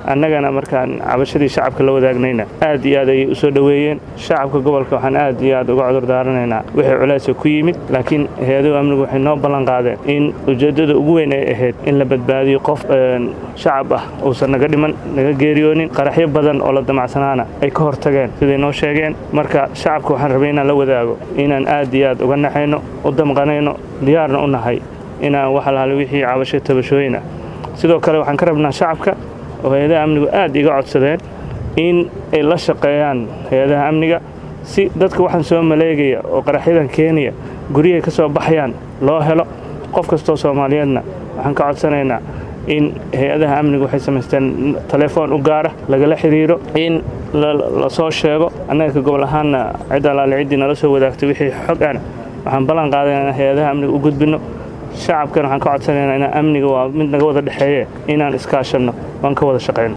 annagana markaan cabashadii shacabka la wadaagnayna aad iyo aad ayay u soo dhoweeyeen shacabka gobolka waxaan aad iyo aad uga cudur daaranaynaa wixii culaysa ku yimid laakiin hay-aduhu amnigu waxay noo ballan qaadeen in ujeeddada ugu weyn ay ahayd in la badbaadiyo qof shacab ah uusan naga dhiman naga geeriyoonin qaraxyo badan oo la damacsanaana ay ka hortageen siday noo sheegeen marka shacabka waxaan rabay inaan la wadaago inaan aad iyo aad uga naxayno u damqanayno diyaarna u nahay inaan wax alaale wixii cabasho tabashooyin ah sidoo kale waxaan ka rabnaa shacabka oo hay-adaha amnigu aad iga codsadeen in ay la shaqeeyaan hay-adaha amniga si dadka waxaan soo maleegaya oo qaraxyadan keenaya guryahay ka soo baxayaan loo helo qof kastoo soomaaliyeedna waxaan ka codsanaynaa in hay-adaha amnigu waxay samaysteen telefoon u gaara lagala xiriiro in la soo sheego annaga ka gobol ahaanna cid alaale ciddii nala soo wadaagtay wixii xog ana waxaan ballan qaadayna inaan hay-adaha amniga u gudbinno shacabkana waxaan ka codsanaynaa inaan amniga waa mid naga wada dhexeeye inaan iskaashanno waan ka wada shaqayno